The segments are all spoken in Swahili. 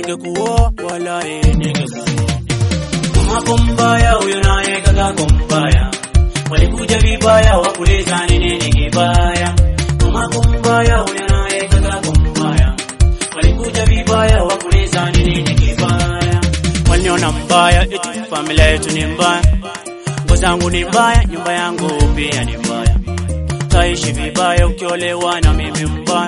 ningekuoa walahi ningekuoa. Mamako mbaya huyo naye kakako mbaya, walikuja vibaya wakuliza ni nini kibaya. Mamako mbaya huyo naye kakako mbaya, walikuja vibaya wakuliza ni nini kibaya. Waliniona mbaya eti familia yetu ni mbaya, nguo zangu ni mbaya, nyumba yangu pia ni mbaya. Taishi vibaya ukiolewa na mimi mbaya,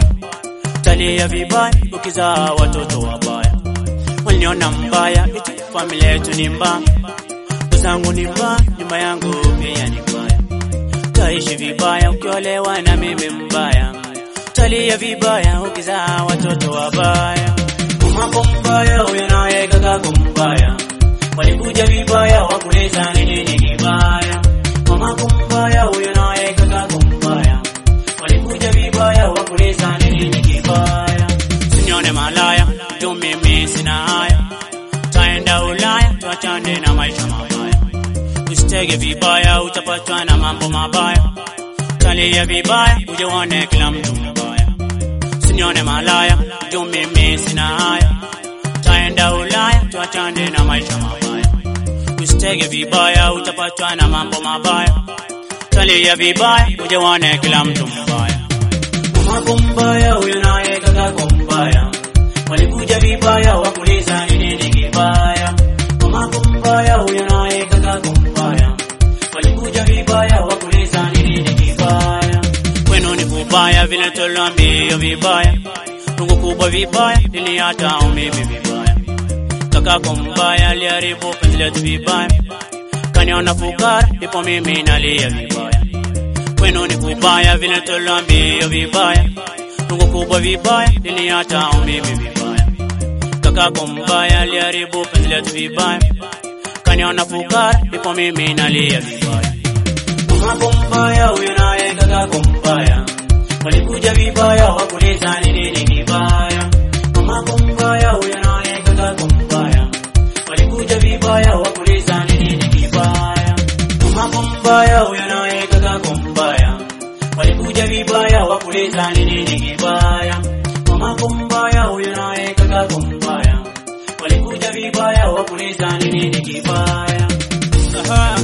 talia vibaya ukizaa watoto wabaya. Waliniona mbaya eti familia yetu ni mbaya, nguo zangu ni mbaya, nyumba yangu pia ni mbaya. Taishi vibaya ukiolewa na mimi mbaya, talia vibaya ukizaa watoto wabaya. Mamako mbaya huyo naye kakako mbaya, walikuja vibaya wakuliza ni nini kibaya. Mamako mbaya huyo naye kakako mbaya, walikuja vibaya wakuliza ni nini kibaya. Sinione malaya tu mimi sina haya, taenda Ulaya tuachane na maisha mabaya. Usitege vibaya utapatwa na mambo mabaya, talia vibaya uje uone kila mtu mbaya. Sinione malaya tu mimi sina haya, taenda Ulaya tuachane na maisha mabaya. Usitege vibaya utapatwa na mambo mabaya, talia vibaya uje uone kila mtu mbaya. Mamako mbaya huyo naye kakako mbaya, walikuja vibaya wakuliza ni nini kibaya. Mamako mbaya huyo naye kakako mbaya, walikuja vibaya wakuliza ni nini kibaya. Kwenu ni kubaya vile tolambio vibaya, tungu kubwa vibaya niliata umimi vibaya. Kakako mbaya aliharibu penzi letu vibaya, kaniona fukara ndipo mimi nalia vibaya kwenu ni kubaya vile tolambio vibaya, tungu kubwa vibaya niliata umimi vibaya. Kakako mbaya aliharibu penzi letu vibaya, kaniona fukara ndipo mimi nalia vibaya. Mamako mbaya huyo naye kakako mbaya, walikuja vibaya wakuliza ni nini kibaya. Mamako mbaya huyo naye kakako mbaya, walikuja vibaya wakuliza ni nini kibaya. Mamako mbaya huyo naye kakako mbaya, walikuja vibaya wakuliza ni nini kibaya. Mamako mbaya huyo naye kakako mbaya, walikuja vibaya wakuliza ni nini kibaya. Aha,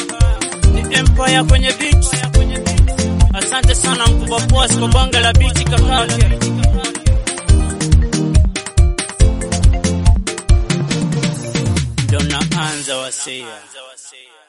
ni Empire kwenye beat. Asante sana mkubwa Boss kwa banga la beat kakake. Ndo naanza wasia.